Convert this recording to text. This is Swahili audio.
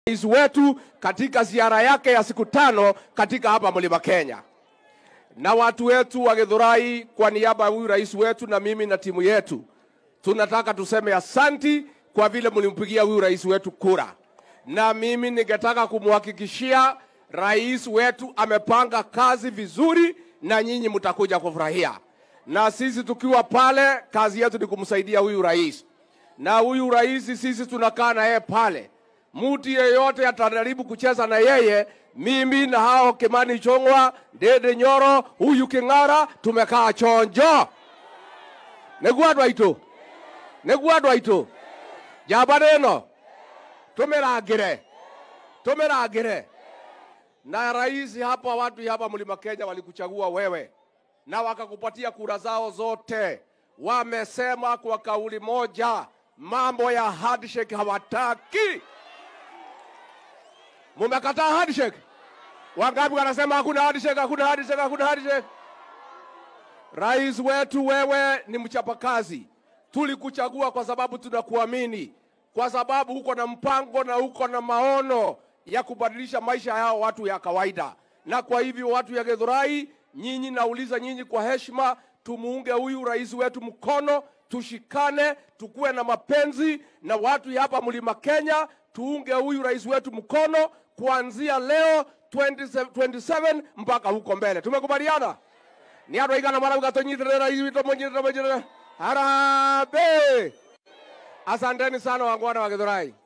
rais wetu katika ziara yake ya siku tano katika hapa mlima Kenya. Na watu wetu wa Githurai, kwa niaba ya huyu rais wetu na mimi na timu yetu, tunataka tuseme asanti kwa vile mlimpigia huyu rais wetu kura, na mimi ningetaka kumhakikishia rais wetu amepanga kazi vizuri, na nyinyi mtakuja kufurahia. Na sisi tukiwa pale, kazi yetu ni kumsaidia huyu rais, na huyu rais sisi tunakaa na yeye pale mtu yeyote atajaribu kucheza na yeye, mimi na hao Kimani Chongwa, Dede Nyoro, huyu King'ara tumekaa chonjo. Nĩguo andũ aitũ nĩguo andũ aitũ njamba ĩno tũmĩrangĩre tũmĩrangĩre na rais hapa, watu hapa mlima Kenya walikuchagua wewe na wakakupatia kura zao zote. Wamesema kwa kauli moja, mambo ya handshake hawataki. Mumekataa handshake? Wangapi wanasema hakuna handshake, hakuna handshake, hakuna handshake? Rais wetu, wewe ni mchapakazi. Tulikuchagua kwa sababu tunakuamini, kwa sababu uko na mpango na uko na maono ya kubadilisha maisha yao watu ya kawaida. Na kwa hivyo watu ya Githurai, nyinyi nauliza nyinyi kwa heshima, tumuunge huyu rais wetu mkono, tushikane, tukuwe na mapenzi na watu ya hapa mlima Kenya, tuunge huyu rais wetu mkono kuanzia leo 27 27 mpaka huko mbele. Tumekubaliana? ni andå aigana marauga tå nyitärä rais witå må nyitärä må nyitärä harambe asanteni sana wangwana wa githurai